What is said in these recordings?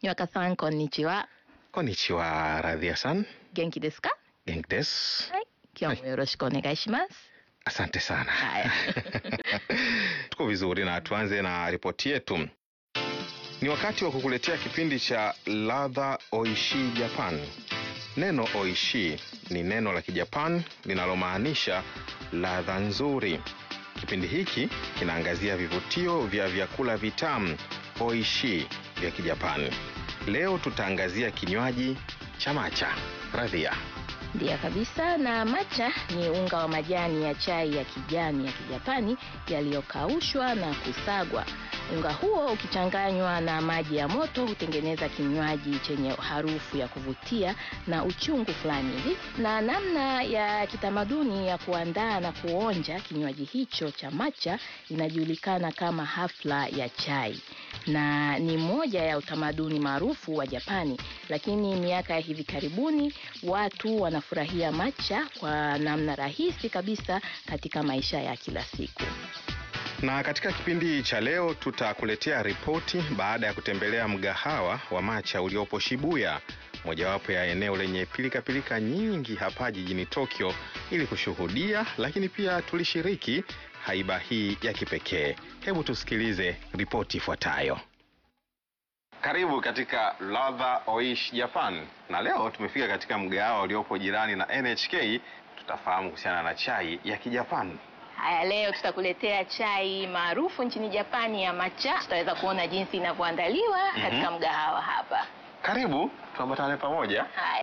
Yoka-san, konnichiwa. Konnichiwa, Radhia-san. Genki desu ka? Genki desu. はい。今日もよろしくお願いします。 Asante sana. Haya. Tuko vizuri na tuanze na ripoti yetu. Ni wakati wa kukuletea kipindi cha ladha oishi Japan. Neno oishi ni neno la Kijapan linalomaanisha ladha nzuri. Kipindi hiki kinaangazia vivutio vya vyakula vitamu oishi vya Kijapani. Leo tutaangazia kinywaji cha matcha. Radhia. Ndiyo kabisa, na matcha ni unga wa majani ya chai ya kijani ya Kijapani yaliyokaushwa na kusagwa. Unga huo ukichanganywa na maji ya moto hutengeneza kinywaji chenye harufu ya kuvutia na uchungu fulani hivi. Na namna ya kitamaduni ya kuandaa na kuonja kinywaji hicho cha matcha inajulikana kama hafla ya chai na ni moja ya utamaduni maarufu wa Japani, lakini miaka ya hivi karibuni watu wanafurahia matcha kwa namna rahisi kabisa katika maisha ya kila siku. Na katika kipindi cha leo tutakuletea ripoti baada ya kutembelea mgahawa wa matcha uliopo Shibuya, mojawapo ya eneo lenye pilikapilika nyingi hapa jijini Tokyo, ili kushuhudia lakini pia tulishiriki haiba hii ya kipekee. Hebu tusikilize ripoti ifuatayo. Karibu katika Ladha Oishi Japan, na leo tumefika katika mgahawa uliopo jirani na NHK. Tutafahamu kuhusiana na chai ya Kijapani. Haya, leo tutakuletea chai maarufu nchini Japani ya matcha. Tutaweza kuona jinsi inavyoandaliwa katika mgahawa hapa. Karibu tuambatane pamoja. Haya.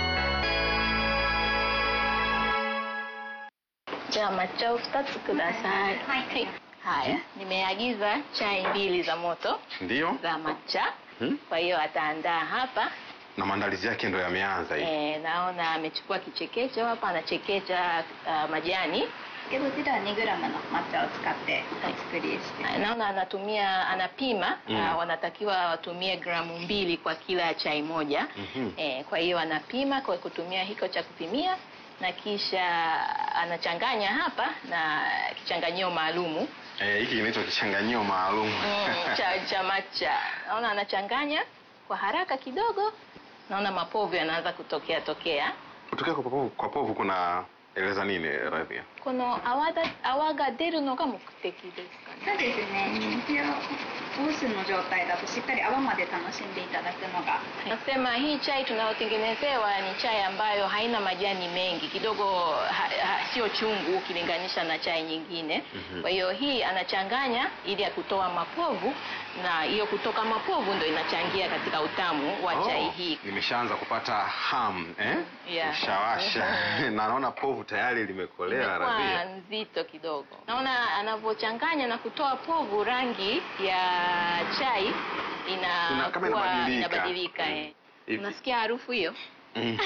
じゃあ抹茶を2つください。はい。Haya, nimeagiza chai mbili za moto Ndiyo. za matcha. Hmm? Kwa hiyo ataandaa hapa. na maandalizi yake ndo yameanza hivi. E, naona amechukua kichekecho hapa, anachekecha uh, majani. けどこちらは 2g の抹茶を使ってお作りして Haya, Naona anatumia anapima Mm. uh, wanatakiwa watumie gramu mbili kwa kila chai moja. Mhm. E, kwa hiyo anapima kwa kutumia hiko cha kupimia na kisha anachanganya hapa na kichanganyio maalumu Eh, hiki kinaitwa kichanganyio maalum. mm, cha, cha matcha. Naona anachanganya kwa haraka kidogo, naona mapovu yanaanza kutokea tokea. Kutokea kwa povu, kwa povu kuna eleza nini Radhia? この泡だ泡が出るのが目的ですかね。 そうですね一応オースの状態だとしっかり泡まで楽しんでいただくのが Nasema hii chai tunayotengenezewa ni chai ambayo haina majani mengi kidogo, ha, ha, sio chungu ukilinganisha na chai nyingine. Mhm. Kwa hiyo hii anachanganya ili ya kutoa mapovu, na hiyo kutoka mapovu ndo inachangia katika utamu wa chai hii. Nimeshaanza kupata ham eh? Yeah. Ushawasha. na naona povu tayari limekolea Imekuwa Radhia. nzito kidogo. Naona anavyochanganya na kutoa povu, rangi ya chai Ina- ina kama inabadilika. inabadilika eh. Hivi. Unasikia harufu hiyo? Mm.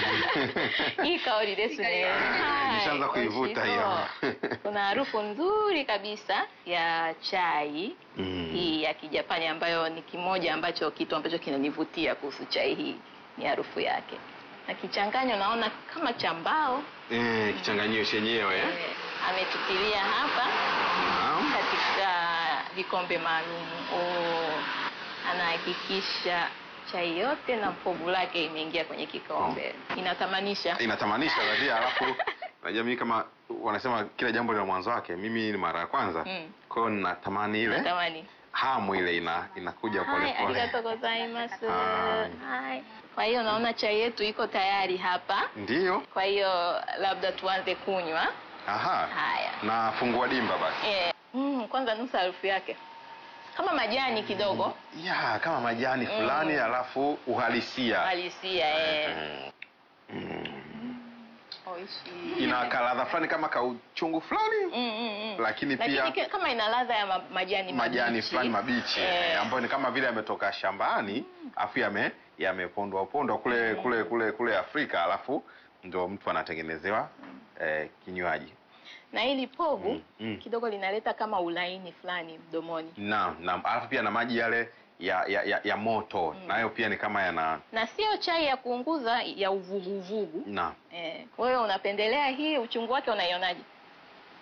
Hii kaori desu ne. Hai, Nishaanza kuivuta hiyo. oishito. Kuna harufu nzuri kabisa ya chai Mm. hii ya Kijapani ambayo ni kimoja ambacho kitu ambacho kinanivutia kuhusu chai hii ni harufu yake. Na kichanganyo naona kama cha mbao Eh, kichanganyio chenyewe eh? eh, ametutilia hapa Naam. katika vikombe maalum. Oh, anahakikisha chai yote na povu lake imeingia kwenye kikombe. Inatamanisha. Inatamanisha Radhia, alafu unajua mimi kama wanasema kila jambo lina mwanzo wake. Mimi ni mara ya kwanza. Mm. Kwa hiyo natamani ile Natamani. hamu ile ina inakuja pole Hai, pole. arigatou gozaimasu. Hai. Hai. Kwa hiyo naona chai yetu iko tayari hapa. Ndiyo. Kwa hiyo labda tuanze kunywa. Aha. Haya. Na fungua dimba basi. Eh, mm, kwanza nusa harufu yake kama majani kidogo Ya, kama majani fulani alafu uhalisia. halisia eh. Mm. Oishi. Ina kaladha fulani kama kauchungu fulani Mm, mm, mm. lakini Lakini pia ki- kama ina ladha ya ma- majani majani mabichi. fulani mabichi Eh. eh, ambayo ni kama vile yametoka shambani afu yame yamepondwa pondwa kule kule kule kule Afrika alafu ndio mtu anatengenezewa eh, kinywaji. na hili povu Mm, mm. kidogo linaleta kama ulaini fulani mdomoni Naam, naam. Alafu pia na maji yale ya ya, ya, ya moto nayo pia ni kama yana na sio chai ya kuunguza ya uvuguvugu naam. eh. wewe unapendelea hii uchungu wake unaionaje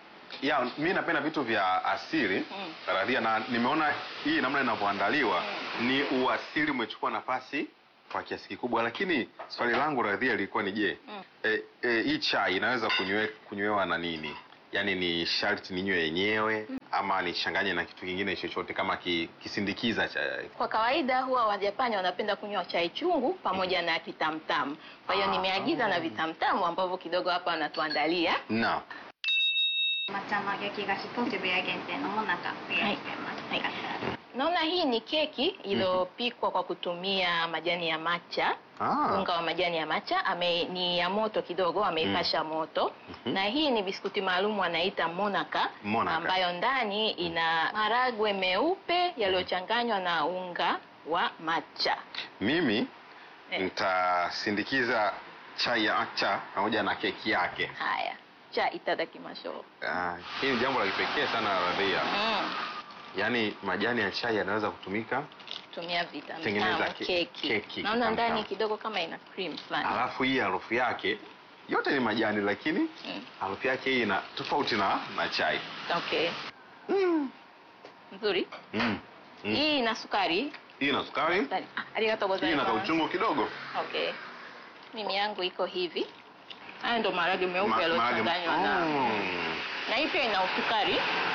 Ya, mi napenda vitu vya asili Mm. Radhia, na nimeona hii namna inavyoandaliwa ni uasili umechukua nafasi kwa kiasi kikubwa, lakini swali langu radhia lilikuwa ni je, Mm. e, e, hii chai inaweza kunywe, kunywewa na nini? Yaani ni sharti ninywe yenyewe ama nichanganye na kitu kingine chochote kama ki, kisindikiza cha Kwa kawaida huwa Wajapani wanapenda kunywa chai chungu pamoja na kitamtamu. Kwa hiyo Ah. nimeagiza na vitamtamu ambavyo kidogo hapa wanatuandalia. na 抹茶の焼き菓子と渋谷限定のもなかご用意してます、 はいよかったら Naona hii ni keki iliyopikwa kwa kutumia majani ya matcha. ah, Unga wa majani ya matcha ame, ni ya moto kidogo, ameipasha moto Mhm. na hii ni biskuti maalum wanaita monaka, Monaka. ambayo ndani ina maragwe meupe yaliyochanganywa na unga wa matcha. mimi Eh. nitasindikiza chai ya matcha pamoja na keki yake. Haya, cha itadakimashou. Ah, hii ni jambo la kipekee sana radhia, Mm. yaani majani ya chai yanaweza kutumika tumia Tengeneza vitamtamu ke- keki. keki, Naona kitamtamu. ndani kidogo kama ina cream fulani. alafu hii harufu yake yote ni majani, lakini Mm. harufu yake hii ina tofauti na na chai. Okay. Mm. Nzuri. Mm. Mm. Hii ina sukari. Hii ina sukari, Sukari. Ah, Arigatou hii ina gozaimasu. kauchungu kidogo. Okay. Mimi yangu iko hivi. Haya ndo maharage meupe Ma- yaliyochanganywa na Mm. na hii pia ina usukari,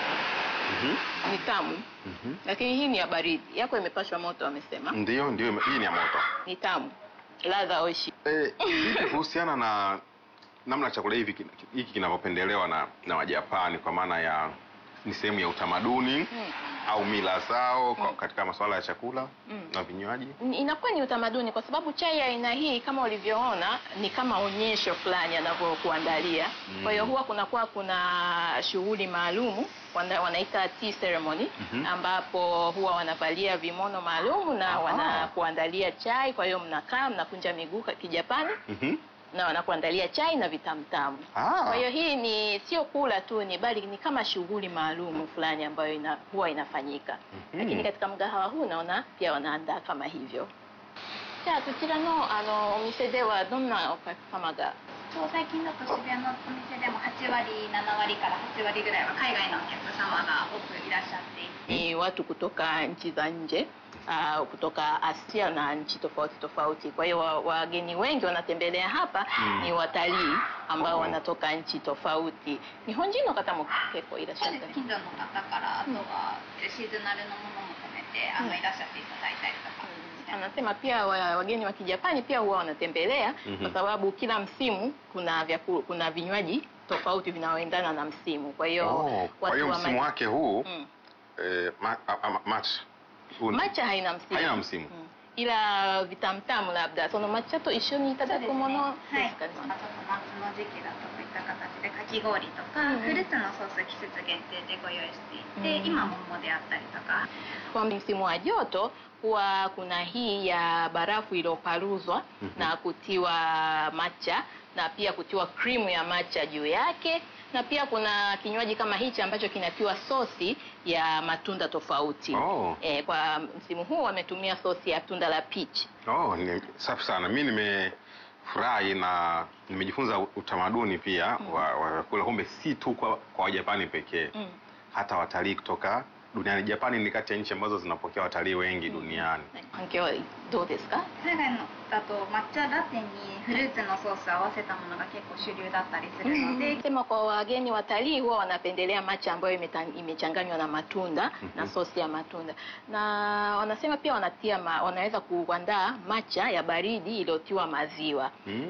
Mhm. ni tamu, Mhm. lakini hii ni ya baridi. Yako imepashwa moto, wamesema Ndio, ndio, hii ni ya moto. ni tamu, ladha oishi. Eh, vipi kuhusiana na namna chakula hivi kin- hiki kinavyopendelewa na na Wajapani kwa maana ya ni sehemu ya utamaduni Mm. au mila zao kwa- Mm. katika masuala ya chakula Mm. na vinywaji? Ni- inakuwa ni utamaduni kwa sababu chai ya aina hii kama ulivyoona ni kama onyesho fulani anavyokuandalia. Mm. Kwa hiyo huwa kunakuwa kuna shughuli maalumu wana, wanaita tea ceremony Mhm. ambapo huwa wanavalia vimono maalumu na Aha. wanakuandalia chai. Kwa hiyo mnakaa mnakunja miguu ka- kijapani Mhm. na wanakuandalia chai na vitamtamu. Ah. Kwa hiyo hii ni sio kula tu, ni bali ni kama shughuli maalumu fulani ambayo ina, huwa inafanyika Mhm. lakini katika mgahawa huu naona pia wanaandaa kama hivyo. じゃあこちらのあのお店ではどんなお客様がそう最近だと渋谷のお店でも8割7割から8割ぐらいは海外のお客様が多くいらっしゃっていて ni watu kutoka nchi za nje uh, kutoka Asia na nchi tofauti tofauti. Kwa hiyo wa- wageni wengi wanatembelea hapa Mm. ni watalii ambao Oh. wanatoka nchi tofauti. 日本人の方も結構いらっしゃるそうです近所の方からあとはシーズナルのものも込めてあのうんいらっしゃっていただいたりとかして Anasema pia wa- wageni wa Kijapani pia huwa wanatembelea Mhm. kwa sababu kila msimu kuna vyaku, kuna vinywaji tofauti vinaoendana na msimu. Kwa hiyo Oh, kwa hiyo wa msimu ma- wake huu Mm. eh, ma, a, a, match huu ni- Matcha haina msimu. Haina msimu. Mm. Ila vitamtamu labdaその抹茶と一緒にいただくものはい、 ですかね。 あと夏の時期だとこういった形でかき氷とか、 うんうんフルーツのソース季節限定でご用意していて、 うん今桃であったりとか Kwa msimu wa joto huwa kuna hii ya barafu iliyoparuzwa Mhm. na kutiwa matcha na pia kutiwa krimu ya matcha juu yake na pia kuna kinywaji kama hichi ambacho kinatiwa sosi ya matunda tofauti. Oh. E, kwa msimu huu wametumia sosi ya tunda la peach. Oh, ni safi sana. Mi nimefurahi na nimejifunza utamaduni pia Mm. wa wa vyakula, kumbe si tu kwa, kwa Wajapani pekee Mm. hata watalii kutoka duniani. Japani ni kati ya nchi ambazo zinapokea watalii wengi duniani. 反響はどうですか海外のだと抹茶ラテにフルーツのソースを合わせたものが結構主流だったりするので、 Sema kwa wageni watalii huwa wanapendelea matcha ambayo imeta- imechanganywa na matunda na Mhm. sosi ya matunda, na wanasema pia wanatia ma, wanaweza kuandaa matcha ya baridi iliyotiwa maziwa. Mm.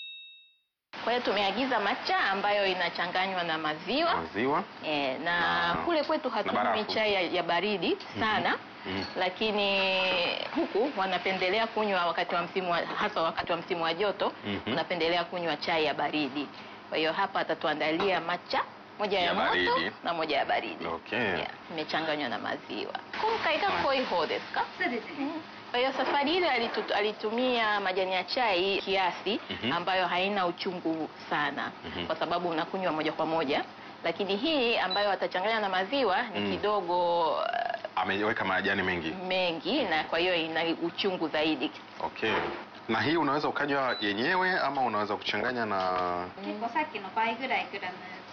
Kwa hiyo tumeagiza matcha ambayo inachanganywa na maziwa Maziwa. e, na Na- kule kwetu hatunywi barafu. chai ya, ya baridi sana Mhm. lakini huku wanapendelea kunywa wakati wa msimu wa, hasa wakati wa msimu wa joto Mhm. wanapendelea kunywa chai ya baridi. Kwa hiyo hapa atatuandalia matcha moja ya, Ya moto baridi. na moja ya baridi Okay. yeah, imechanganywa na maziwa. 今回が濃い方ですか？ そうですね、 Kwa hiyo safari ile alitu, alitumia majani ya chai kiasi Mhm. ambayo haina uchungu sana Mhm. kwa sababu unakunywa moja kwa moja, lakini hii ambayo atachanganya na maziwa ni Mm. kidogo uh, Ameweka majani mengi. mengi na kwa hiyo ina uchungu zaidi. Okay. Na hii unaweza ukanywa yenyewe ama unaweza kuchanganya na 結構さっきの倍ぐらいグラム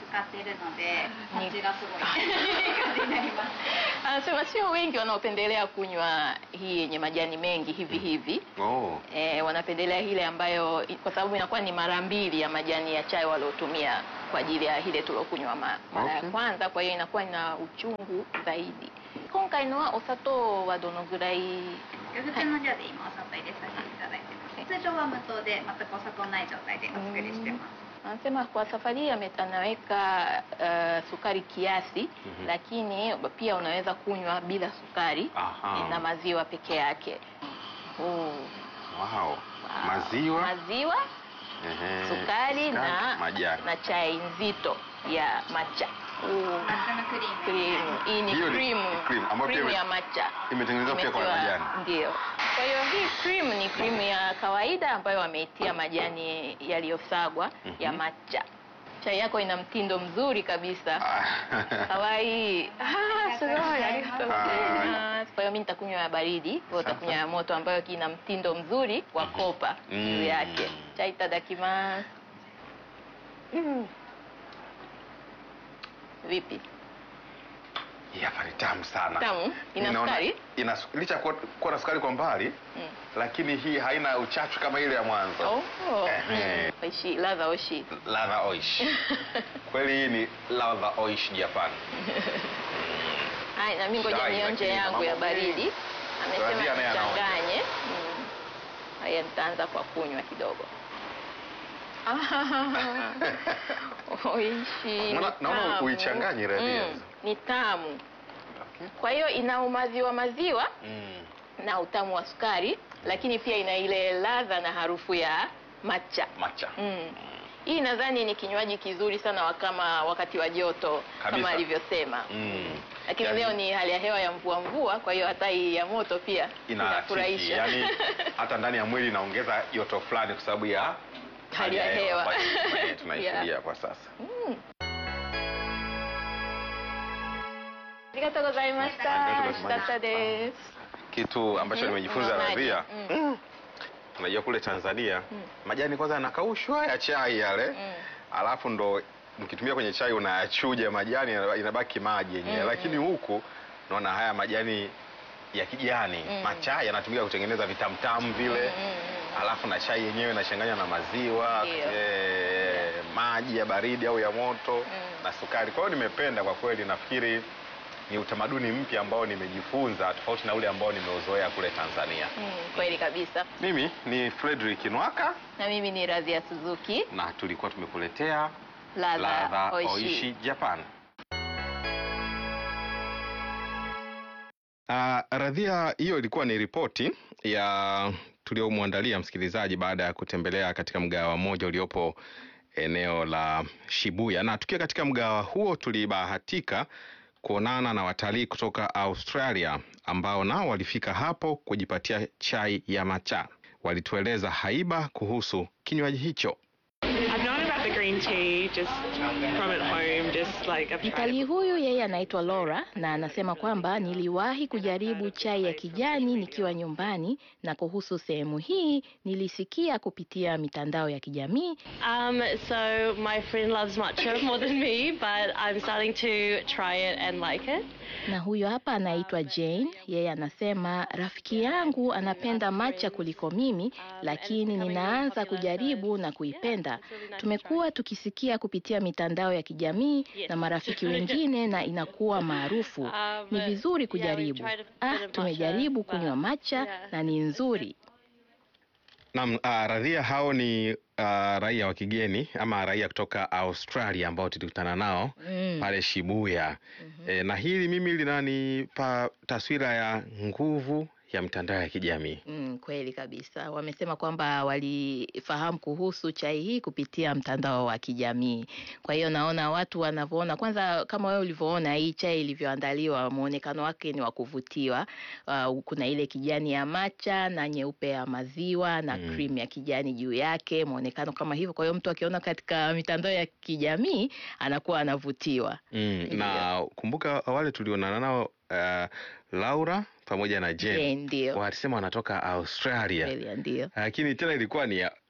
使っているのでに味がすごいいい感じになります Anasema sio wengi wanaopendelea kunywa hii yenye majani mengi hivi hivi. Oh. E, wanapendelea ile ambayo kwa sababu inakuwa ni mara mbili ya majani ya chai waliotumia kwa ajili ya ile tuliokunywa ma, mara ya Okay. kwanza, kwa hiyo inakuwa ina uchungu zaidi. 今回のはお砂糖はどのぐらい普通の量で今お砂糖入れさせていただいてます通常は無糖で全くお砂糖ない状態でお作りしてます Anasema kwa safari hii ame- anaweka uh, sukari kiasi Mhm. lakini pia unaweza kunywa bila sukari Aha. na maziwa peke yake. Oh. Wow. Wow. Maziwa, maziwa ehe, sukari na, majani. na chai nzito ya matcha. Oh. 抹茶のクリーム Cream. Hii ni Hiyo ni cream, cream, ambayo pia cream ime- ya matcha Imetengenezwa pia kwa Imetiwa- majani. Ndio. Kwa hiyo hii cream ni cream ya kawaida ambayo wameitia majani yaliyosagwa ya Mhm. matcha. Chai yako ina mtindo mzuri kabisa. Kawaii. Ah, sugoi, arigatou gozaimasu. Kwa hiyo mimi nitakunywa ya baridi, wewe utakunywa ya moto ambayo ina mtindo mzuri wa kopa juu Mm. yake. Chai itadakimasu. Mm. Vipi? Hii hapa ni tamu sana. Tamu? Ina Ninaona- sukari? Ina su- licha ya kuwa, kuwa na sukari kwa mbali Mm. lakini hii haina uchachu kama ile ya mwanzo. Oh. Ehe. Mm. Oishi, ladha oishi. Ladha oish. Kweli hii ni ladha oish Japan. Hai, na mimi ngoja Chai, nionje lakini yangu ya mambo mengi. baridi. Amesema Radhia naye anaonja. nichanganye. Mm. Haya nitaanza kwa kunywa kidogo. Ah, Oishi. Naona- ni naona tamu. uichanganye Radhia. Mm, Ni tamu. Okay. Kwa hiyo ina umaziwa maziwa Mm. na utamu wa sukari, lakini pia ina ile ladha na harufu ya matcha. Matcha. Mm. Hii nadhani ni kinywaji kizuri sana wa kama wakati wa joto Kabisa. kama alivyosema. Mm. Lakini Yaani- leo ni hali ya hewa ya mvua mvua, kwa hiyo hata hii ya moto pia inafurahisha yani hata ndani ya mwili inaongeza joto fulani kwa sababu ya Hali ya hewa. ambayo tunaye- tunaishuhudia Yeah. kwa sasa Mm. ありがとうございました。 あり美がとうございました味しかったです。 kitu ambacho Mhm. nimejifunza Maji. Radhia Mm. mm. unajua kule Tanzania Mm. majani kwanza yanakaushwa ya chai yale Mm. alafu ndo mkitumia kwenye chai unayachuja majani yana- inabaki maji yenyewe Mm, lakini mm. huku naona haya majani ya kijani Mm. machai yanatumika kutengeneza vitamtamu vile Mm, mm, mm. alafu na chai yenyewe inachanganywa na maziwa Ndio. eh, maji ya baridi au ya moto Mm. na sukari. Kwa hiyo nimependa kwa kweli, nafikiri ni utamaduni mpya ambao nimejifunza tofauti na ule ambao nimeuzoea kule Tanzania. Mm, kweli kabisa. Mimi ni Frederick Nwaka Na mimi ni Radhia Suzuki, na tulikuwa tumekuletea ladha ladha oishi. oishi Japan. Uh, Radhia, hiyo ilikuwa ni ripoti ya tuliomwandalia msikilizaji baada ya kutembelea katika mgahawa mmoja uliopo eneo la Shibuya, na tukiwa katika mgahawa huo tulibahatika kuonana na watalii kutoka Australia ambao nao walifika hapo kujipatia chai ya matcha. Walitueleza haiba kuhusu kinywaji hicho. I've known about the green tea just from at home, just like I've tried Mtalii it. huyu yeye anaitwa Laura na anasema kwamba niliwahi kujaribu chai ya kijani nikiwa nyumbani, na kuhusu sehemu hii nilisikia kupitia mitandao ya kijamii. Um, so my friend loves matcha more than me, but I'm starting to try it and like it. Na huyo hapa anaitwa Jane, yeye anasema rafiki yangu anapenda matcha kuliko mimi, lakini ninaanza kujaribu na kuipenda. Tumekuwa tukisikia kupitia mitandao ya kijamii na marafiki wengine na inakuwa maarufu. Ni vizuri kujaribu. Ah, tumejaribu kunywa matcha na ni nzuri. Naam, uh, Radhia, hao ni uh, raia wa kigeni ama raia kutoka Australia ambao tulikutana nao Mm. pale Shibuya. E, na hili mimi linanipa taswira ya nguvu ya mitandao ya kijamii. Mm, kweli kabisa. Wamesema kwamba walifahamu kuhusu chai hii kupitia mtandao wa kijamii. Kwa hiyo naona watu wanavyoona, kwanza kama wewe ulivyoona hii chai ilivyoandaliwa, muonekano wake ni wa kuvutiwa. Uh, kuna ile kijani ya macha na nyeupe ya maziwa na Mm. cream ya kijani juu yake, muonekano kama hivyo. Kwa hiyo mtu akiona katika mitandao ya kijamii anakuwa anavutiwa. Mm, Ndiyo. na kumbuka wale tulionana nao uh, Laura pamoja na Jane Je, ndio walisema wanatoka Australia, kweli, ndio lakini tena ilikuwa ni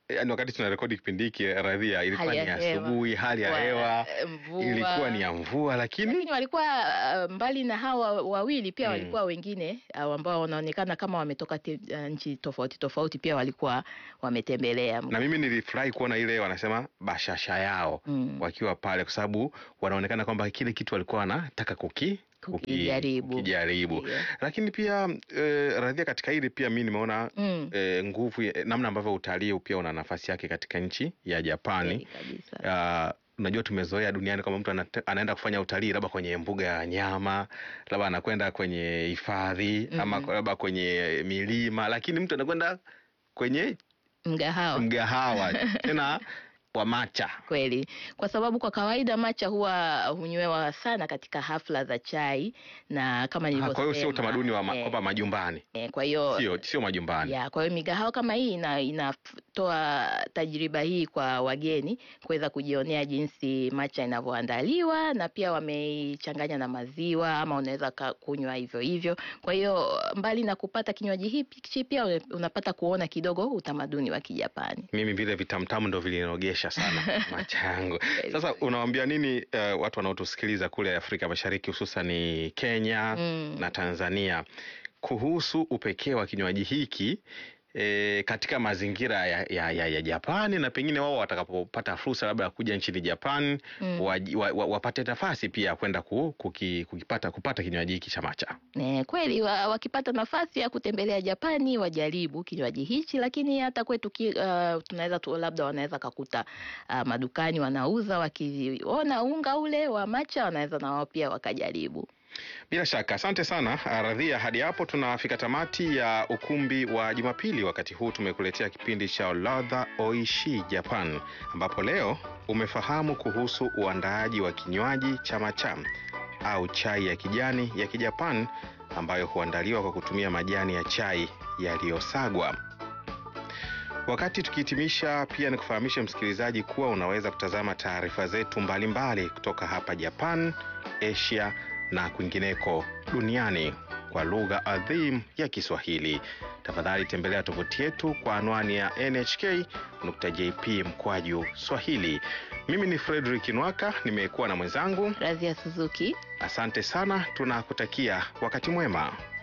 yani wakati tunarekodi kipindi hiki radhia ilikuwa Hali ni ya hewa. asubuhi hali ya Wa- hewa mvua. ilikuwa ni ya mvua lakini lakini walikuwa uh, mbali na hawa wawili pia Mm. walikuwa wengine uh, ambao wanaonekana kama wametoka te, uh, nchi tofauti tofauti pia walikuwa wametembelea na mimi nilifurahi kuona ile wanasema bashasha yao Mm. wakiwa pale kwa sababu wanaonekana kwamba kile kitu walikuwa wanataka kuki Kukijaribu. kukijaribu. Ndio. lakini pia eh, radhia katika hili pia mi nimeona Mm. eh, nguvu ya- namna ambavyo utalii pia una nafasi yake katika nchi ya Japani Kweli kabisa. Ah, unajua tumezoea duniani kwamba mtu anate- anaenda kufanya utalii labda kwenye mbuga ya wanyama labda anakwenda kwenye hifadhi ama Mhm. labda kwenye milima lakini mtu anakwenda kwenye mgahawa mgahawa tena wa macha kweli kwa sababu kwa kawaida macha huwa hunywewa sana katika hafla za chai na kama Ah, nilivyosema kwa hiyo sio utamaduni wa ma, eh, kwamba majumbani eh, kwa hiyo sio sio majumbani ya kwa hiyo migahawa kama hii ina, inatoa tajriba hii kwa wageni kuweza kujionea jinsi macha inavyoandaliwa na pia wameichanganya na maziwa ama unaweza ka- kunywa hivyo hivyo kwa hiyo mbali na kupata kinywaji hichi pia unapata kuona kidogo utamaduni wa kijapani mimi vile vitamtamu ndo vilinogesha sana macha yangu sasa unawambia nini uh, watu wanaotusikiliza kule afrika mashariki hususani kenya Mm. na tanzania kuhusu upekee wa kinywaji hiki E, katika mazingira ya, ya, ya, ya Japani na pengine wao watakapopata fursa labda ya kuja nchini Japan Mm. waji- wa, wa, wapate nafasi pia ya kwenda ku, kuki, kukipata kupata kinywaji hiki cha macha. Ne, kweli wa, wakipata nafasi ya kutembelea Japani wajaribu kinywaji hichi, lakini hata kwetu ki, uh, tunaweza tu, labda wanaweza kakuta uh, madukani wanauza, wakiona unga ule wa macha wanaweza na wao pia wakajaribu. Bila shaka, asante sana Radhia. Hadi hapo tunafika tamati ya ukumbi wa Jumapili. Wakati huu tumekuletea kipindi cha ladha oishi Japan, ambapo leo umefahamu kuhusu uandaaji wa kinywaji cha macha au chai ya kijani ya Kijapan ambayo huandaliwa kwa kutumia majani ya chai yaliyosagwa. Wakati tukihitimisha, pia nikufahamishe msikilizaji kuwa unaweza kutazama taarifa zetu mbalimbali kutoka hapa Japan, Asia na kwingineko duniani kwa lugha adhim ya Kiswahili. Tafadhali tembelea tovuti yetu kwa anwani ya nhk.jp mkwaju Swahili. Mimi ni Frederick Nwaka, nimekuwa na mwenzangu. Razia Suzuki. Asante sana, tunakutakia wakati mwema.